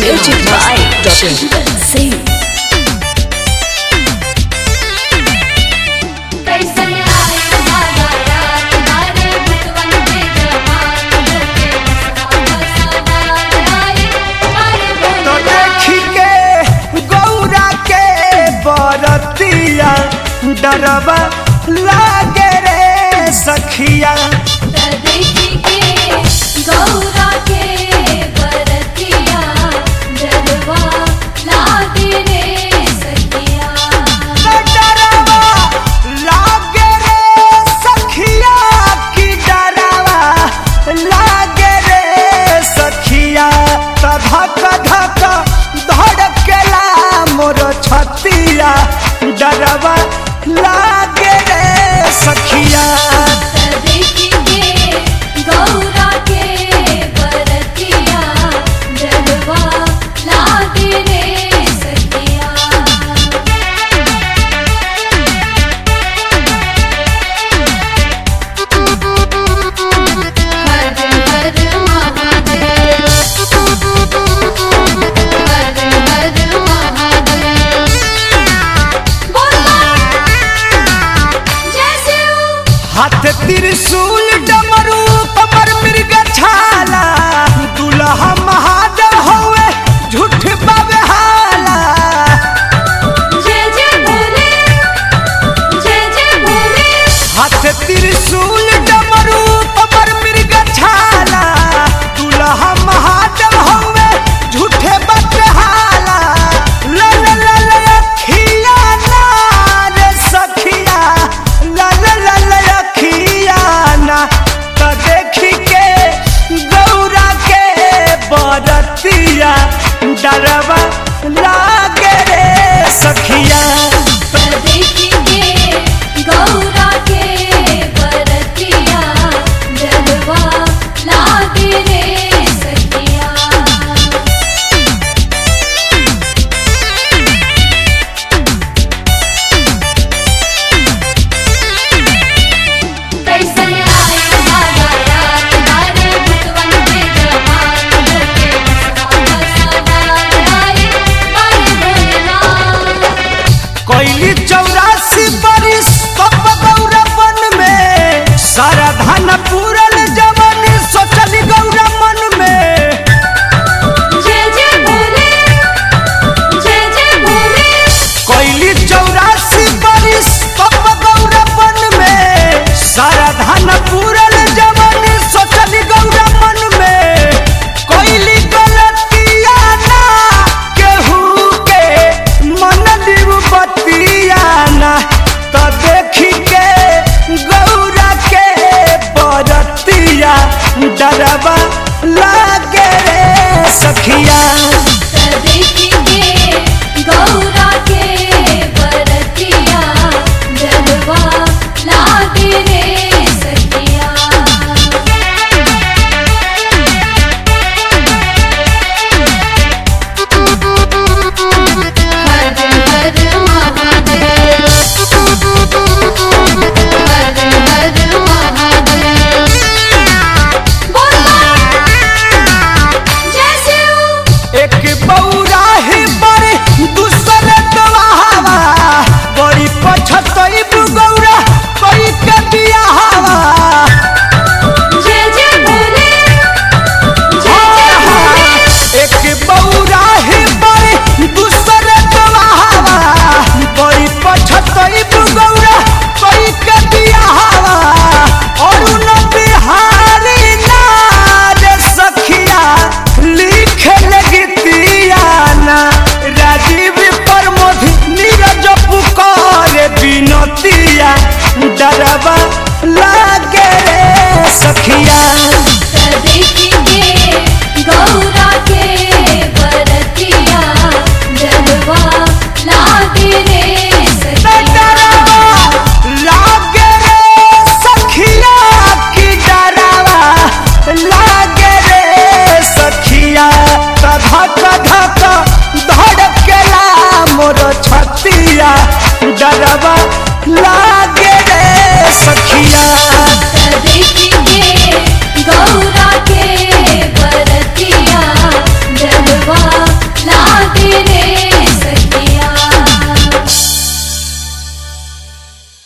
Music by Shankar Singh. कैसन आए हमारा रात हमारे बुतवन पे जवान होके सवार आए हमारे तो भोले देखी के गौरा के बरतिया डरवा लागे रे सखिया देखी के गौरा के बरतिया जलवा लागे रे सखिया तो डरवा लागे रे सखिया की डरवा लागे रे सखिया तो धक धक धड़केला मोर छतिया डरवा लागे रे सखिया देखी के गौरा के बरतिया जलवा लागे रे सखिया हर हर महादेव हर हर महादेव बोला जैसे हाथ त्रिशूल डमरू कमर मृग छाला दुल्हा महादेव होवे झूठ बाबे हाला जय जय भोले जय जय भोले हाथ त्रिशूल डमरू कमर मृग छाला दुल्हा महादेव होवे झूठे बाबे हाला ला ला ला ला अखिया ना रे सखिया ला ला ला ला अखिया ना तो देखी के गौरा के बरतिया डरवा लागे रे सखिया देखी के गौरा के बरतिया जलवा लागे रे सखिया कैसन आए हमारा रात हमारे बुतवन पे जवान होके सवार आए हमारे भोलेनाथ कोयली चौरासी बरिस कप गौरा बन में सारा धन पूरल जवन सोचली गौरा मन में जय जय भोले जय जय भोले कोयली चौरासी बरिस कप गौरा बन में सारा धन पूरल जवन सोचली गौरा मन में कोयली गलतिया ना केहू के मन दिव बतिया ना तो देखी के गौरा के बरतिया डरवा लागे रे सखिया देखी के गौरा के बरतिया जलवा लागे रे सखिया हर हर महादेव हर हर महादेव बोला जैसे एक बौरा ही बड़ी दूसर दवावा बड़ी पछतई गौरा कोई के बियाहवा जय जय भोले जय जय भोले एक बौरा ही बड़ी दूसर दवावा बड़ी पछतई गौरा कोई के बियाहवा और न बिहारी ना रे सखिया लिखे लगतिया ना राजीव प्रमोद नीरज पुकार बिनतिया डरवा लागे रे सखिया देखी के गौरा के बरतिया जलवा लागे रे सखिया लागे रे सखिया की डरावा लागे रे सखिया